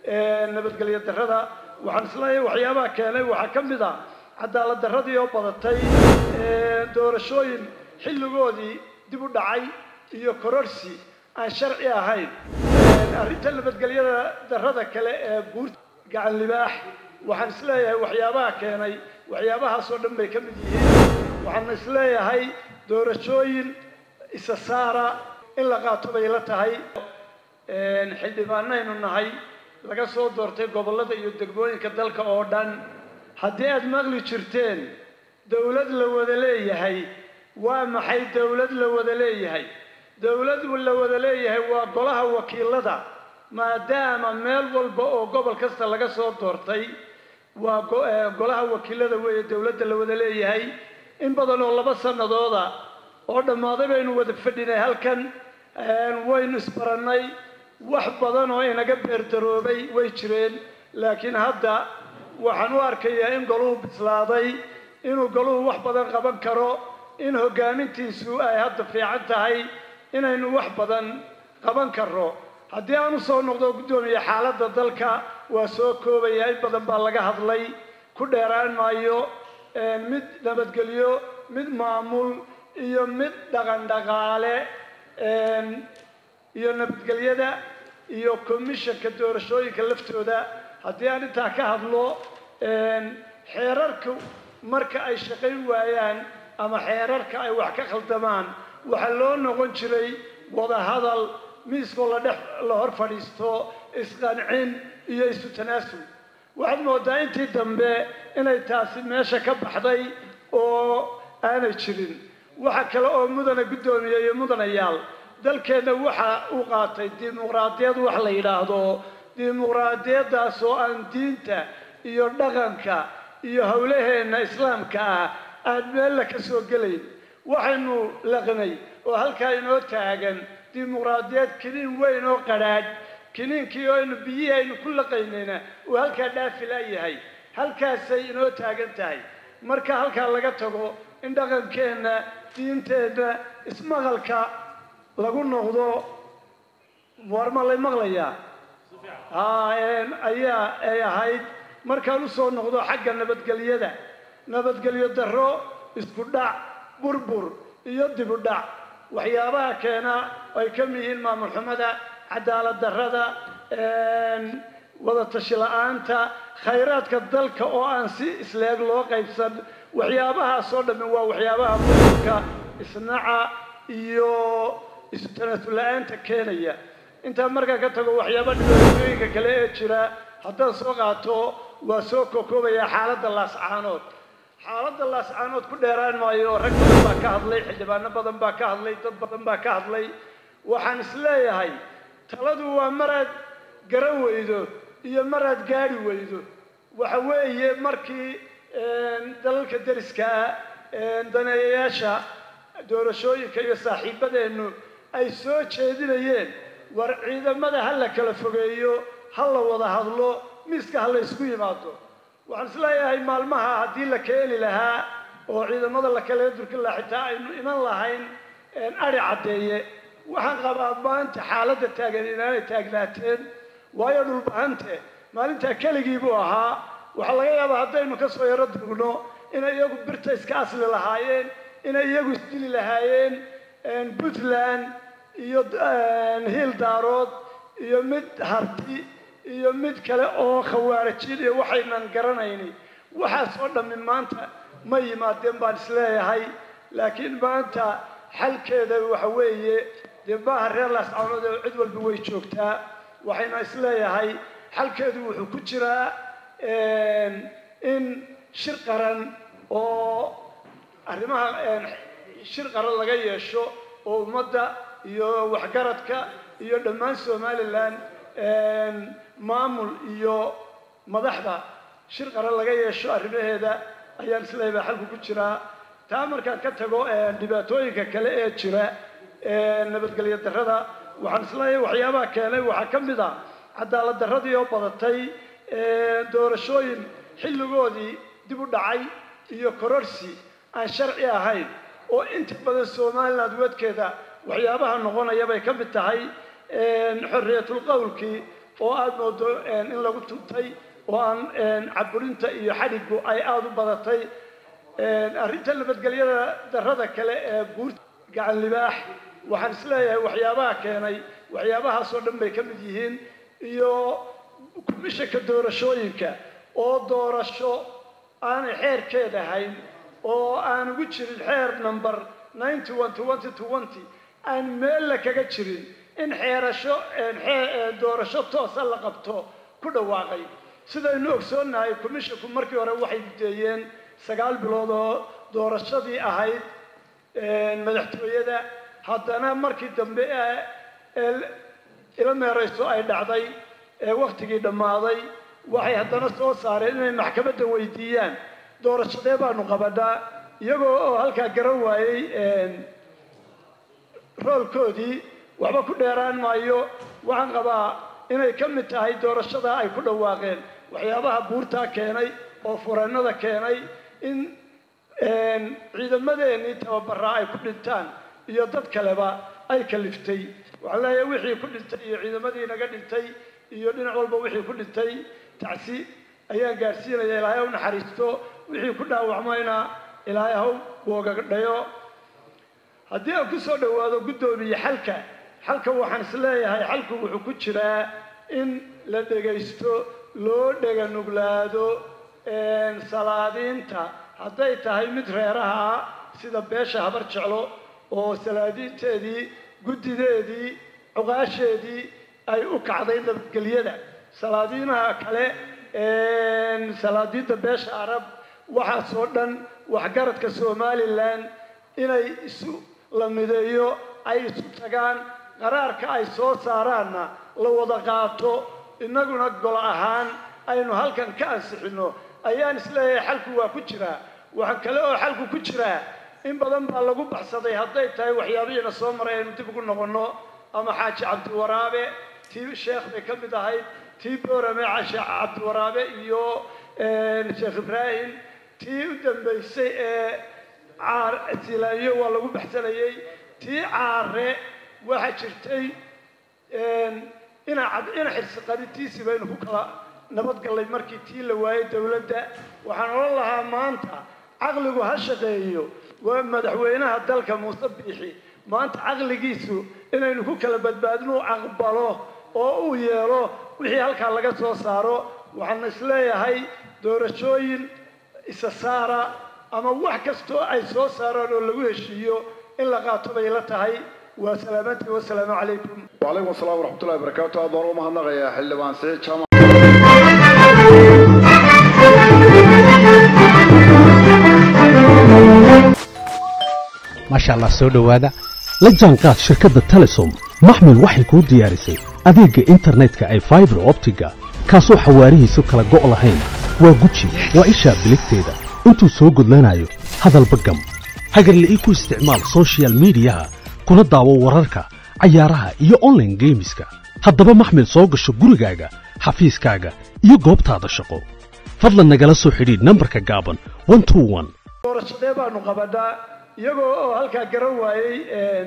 nabadgelyo darrada waxaan isleeyahay waxyaabaha keenay waxaa ka mid a cadaalad darradii oo badatay doorashooyin xilligoodii dib u dhacay iyo kororsi aan sharci ahayn arrinta nabadgelyada darrada kale ee buurta gacan libaax waxaan isleeyahay waxyaabaha keenay waxyaabahaasoo dhan bay ka mid yihiin waxaan isleeyahay doorashooyin isa saara in la qaato bay la tahay xildhibaanaynu nahay laga soo doortay gobollada iyo degmooyinka dalka oo dhan haddii aad maqli jirteen dowlad la wada leeyahay waa maxay dowlad la wada leeyahay dowlad la wada leeyahay waa golaha wakiilada maadaama meel walba oo gobol kasta laga soo doortay waa golaha wakiilada weeye dowladda la wada leeyahay in badan oo laba sanadooda oo dhammaaday baynu wada fadhinay halkan waynu isbarannay wax badan oo inaga beerdaroobay way jireen laakiin hadda waxaan u arkayaa in goluhu bislaaday inuu goluhu wax badan qaban karo in hoggaamintiisu ay hadda fiican tahay inaynu wax badan qaban karno haddii aan u soo noqdo guddoomiye xaaladda dalka waa soo koobaya in badan baa laga hadlay ku dheeraan maayo mid nabadgelyo mid maamul iyo mid dhaqan dhaqaale iyo nabadgelyada iyo commissionka doorashooyinka laftooda haddii aan intaa ka hadlo xeerarku marka ay shaqayn waayaan ama xeerarka ay wax ka khaldamaan waxaa loo noqon jiray wadahadal miiskoo la dhex la hor fadhiisto isqancin iyo isu tanaasul waxaad moodaa intii dambe inay taasi meesha ka baxday oo aanay jirin waxa kale oo mudana guddoomiye iyo mudanayaal dalkeenna waxa uu qaatay dimuqraadiyad wax la yidhaahdo dimuqraadiyaddaas oo aan diinta iyo dhaqanka iyo howlaheenna islaamka ah aan meella ka soo gelayn waxaynu laqnay oo halkaa inoo taagan dimuqraadiyad kiniin weyn oo qadhaadh kiniinkii oo aynu biyihii aynu ku laqaynayna uu halkaa dhaafi laayahay halkaasay inoo taagan tahay marka halkaa laga tago in dhaqankeenna diinteenna ismaqalka lagu noqdo warma lay maqlayaa ayaa ay ahayd markaan u soo noqdo xagga nabadgelyada nabadgelyo darro isku dhac burbur iyo dib u dhac waxyaabaha keena ay ka mid yihiin maamul xumada cadaalad darrada wada tashi la-aanta khayraadka dalka oo aan si isleeg loo qaybsan waxyaabahaasoo dhammi waa waxyaabaha burburka isnaca iyo isu tanaasul la-aanta keenaya intaa markaa ka tago waxyaaba dhibaatooyinka kale ee jira haddaan soo qaato waa soo kokoobayaa xaaladda laascaanood xaaladda laascaanood ku dheeraan maayo rag badan baa ka hadlay xildhibaano badan baa ka hadlay dad badan baa ka hadlay waxaan isleeyahay taladu waa maraad garan weydo iyo maraad gaadhi weydo waxa weeye markii dalalka deriska ah daneeyayaasha doorashooyinka iyo saaxiibadeennu ay soo jeedinayeen war ciidamada ha la kala fogeeyo ha la wada hadlo miiska ha la ysku yimaado waxaan isleeyahay maalmaha haddii la keeni lahaa oo ciidamada la kala durki lahaa xitaa aynu iman lahayn adhi caddeeye waxaan qabaa maanta xaaladda taagan inaanay taagnaateen waayo dhulbahante maalintaa keligii buu ahaa waxaa laga yaabaa haddaynu ka soo yaro durugno inay iyagu birta iska asli lahaayeen inay iyagu isdili lahaayeen puntland iyo hiil daarood iyo mid harti iyo mid kale oo khawaarijiin iyo waxaynan garanayni waxaasoo dhammi maanta ma yimaadeen baan isleeyahay laakiin maanta xalkeeda waxa weeye dee maaha reer laascaanood oo cid walba way joogtaa waxayna isleeyahay xalkeedu wuxuu ku jiraa in shir qaran oo arrimaha shir qaran laga yeesho oo ummadda iyo waxgaradka iyo dhammaan somalilan maamul iyo madaxda shir qaran laga yeesho arrimaheeda ayaan isleeyahay xalku ku jiraa taa markaan ka tago dhibaatooyinka kale ee jira nabadgelyo darrada waxaan isleeyahay waxyaabaha keenay waxaa ka mid a cadaalad darradii oo badatay doorashooyin xilligoodii dib u dhacay iyo kororsi aan sharci ahayn oo inta badan somaliland wadkeeda waxyaabaha noqonaya bay ka mid tahay xorriyatul qowlkii oo aada moodo in lagu tuntay oo aan caburinta iyo xadhigu ay aada u badatay arrinta nabadgelyada darrada kale ee buurta gacan libaax waxaan isleeyahay waxyaabaha keenay waxyaabahaasoo dhan bay ka mid yihiin iyo kumishanka doorashooyinka oo doorasho aanay xeerkeeda ahayn oo aan ugu jirin xeer number ninety one twenty twenty aan meella kaga jirin in xeerasho doorasho toosa la qabto ku dhawaaqay sidaynu ogsoonnahay commishanku markii hore waxay gudeeyeen sagaal bilood oo doorashadii ahayd madaxtooyada haddana markii dambe ee ila meerayso ay dhacday ee waktigii dhammaaday waxay haddana soo saareen inay maxkamadda weydiiyaan doorashadee baanu qabanaa iyagoo oo halkaa garan waayey roolkoodii waxba ku dheeraan maayo waxaan qabaa inay ka mid tahay doorashada ay ku dhawaaqeen waxyaabaha buurtaa keenay oo fureennada keenay in ciidamadeenii tababaraa ay ku dhintaan iyo dad kaleba ay kaliftay waxaan leeyahay wixii ku dhintay iyo ciidamadii naga dhintay iyo dhinac walba wixii ku dhintay tacsi ayaan gaadhsiinaya ilaahay haw naxariisto wixii ku dhaawacmayna ilaahay haw boogadhayo haddii aan ku soo dhowaado guddoomiye xalka xalka waxaan is leeyahay xalku wuxuu ku jiraa in la dhegaysto loo dhega nuglaado salaadiinta hadday tahay mid reeraha sida beesha habar jeclo oo salaadiinteedii guddideedii cuqaasheedii ay u kacday nabadgelyada salaadiinaha kale salaadiinta beesha arab waxaasoo dhan waxgaradka somalilan inay isu la mideeyo ay isu tagaan qaraarka ay soo saaraanna la wada qaato innaguna gol ahaan aynu halkan ka ansixinno ayaan isleeyahay xalku waa ku jiraa waxaa kale oo xalku ku jiraa in badan baa lagu baxsaday hadday tahay waxyaabihiina soo maray aynu dib ugu noqonno ama xaaji cabdiwaraabe tii sheekh bay ka mid ahayd tii boorame cashe cabdiwaraabe iyo sheekh ibraahim tii u dambaysay ee silaayo waa lagu baxsanayey tii caare waxaa jirtay ina ina xirsi qarintiisii baynu ku kala nabadgallay markii tii la waayey dowladda waxaan odhan lahaa maanta caqligu ha shaqeeyo waa madaxweynaha dalka muuse biixi maanta caqligiisu inaynu ku kala badbaadin uu aqbalo oo uu yeelo wixii halkaa laga soo saaro waxaan isleeyahay doorashooyin isa saara ama wax kastoo ay soo saaraan oo lagu heshiiyo in la qaato bay la tahay waa salaamantii wasalaamu calaykum وعليكم السلام ورحمة الله وبركاته أدور ما هنغيا حلبان سعيد شامع maasha allah soo dhowaada la jaanqaad shirkadda telesom maxmil waxay kuu diyaarisay adeegga internetka ay faibar optiga kaasoo xawaarihiisu kala go' lahayn waa guji waa ishaa biligteeda intuu soo gudlanayo hadalba gam hagarle ii ku isticmaal soshiyal miidiyaha kuna daawo wararka cayaaraha iyo online geemiska haddaba maxmil soo gasho gurigaaga xafiiskaaga iyo goobtaada shaqo fadlan nagala soo xidhiidh nambarka gaaban 121 doorashadee baanu qabanaa iyagoo oo halkaa garan waayey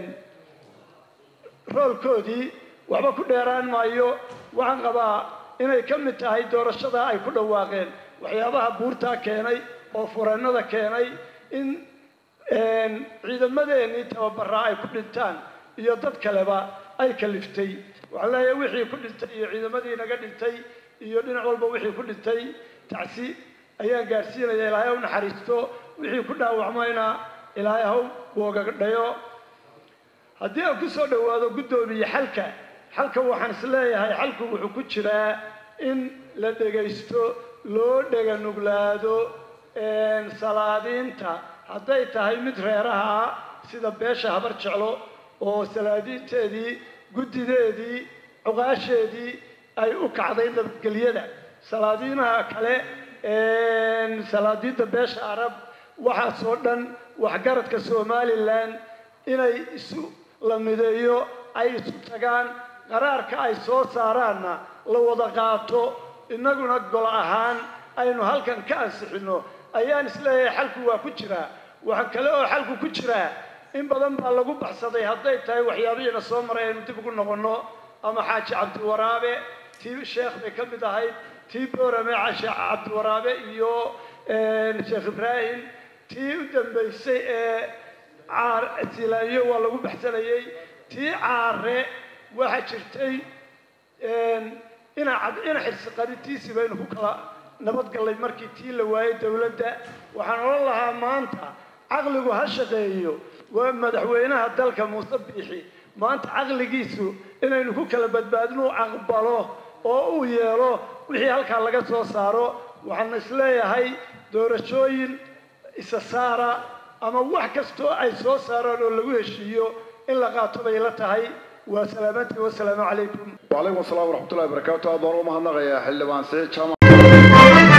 roolkoodii waxba ku dheeraan maayo waxaan qabaa inay ka mid tahay doorashada ay ku dhawaaqeen waxyaabaha buurtaa keenay oo fureennada keenay in ciidamadeenii tababaraa ay ku dhintaan iyo dad kaleba ay kaliftay waxaan leeyahay wixii ku dhintay iyo ciidamadii naga dhintay iyo dhinac walba wixii ku dhintay tacsi ayaan gaadhsiinaya ilaahay haw naxariisto wixii ku dhaawacmayna ilaahay haw boogadhayo haddii aan ku soo dhowaado guddoomiye xalka xalka waxaan is leeyahay xalku wuxuu ku jiraa in la dhegaysto loo dhega nuglaado salaadiinta hadday tahay mid reeraha sida beesha habar jeclo oo salaadiinteedii guddideedii cuqaasheedii ay u kacday nabadgelyada salaadiinaha kale salaadiinta beesha arab waxaasoo dhan waxgaradka somalilan inay isu la mideeyo ay isu tagaan qaraarka ay soo saaraanna la wada qaato innaguna gol ahaan aynu halkan ka ansixinno ayaan isleeyahay xalku waa ku jiraa waxaa kale oo xalku ku jiraa in badan baa lagu baxsaday hadday tahay waxyaabihiina soo maray aynu dib ugu noqonno ama xaaji cabdiwaraabe tii sheekh bay ka mid ahayd tii boorame cashe cabdiwaraabe iyo sheekh ibraahim tii u dambaysay ee caar silaayo waa lagu baxsanayey tii caare waxaa jirtay ina ina xirsi qarintiisii baynu ku kala nabadgallay markii tii la waayey dowladda waxaan odhan lahaa maanta caqligu ha shaqeeyo waa madaxweynaha dalka muuse biixi maanta caqligiisu inaynu ku kala badbaadino u aqbalo oo uu yeelo wixii halkaa laga soo saaro waxaan isleeyahay doorashooyin isa saara ama wax kastoo ay soo saaraan oo lagu heshiiyo in la qaato bay la tahay waa salaamantii wasalaamu calaykum وعليكم السلام ورحمة الله وبركاته أدوان ومهنغ يا حلبان سيد جامع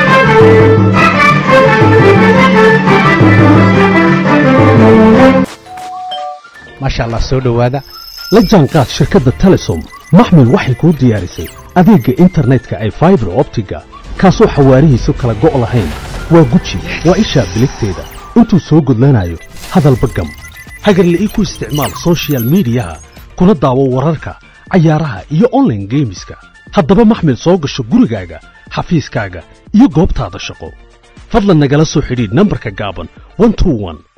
maasha allah soo dhowaada la jaanqaad shirkadda telesom maxmil waxay kuu diyaarisay adeegga internetka ay faibar optiga kaasoo xawaarihiisu kala go' lahayn waa guji waa ishaa biligteeda intuu soo gudlanayo hadalba gam hagarle ii ku isticmaal soshiyal miidiyaha kuna daawo wararka cayaaraha iyo onlaine geemiska haddaba maxmil soo gasho gurigaaga xafiiskaaga iyo goobtaada shaqo fadlan nagala soo xidhiidh nambarka gaaban 121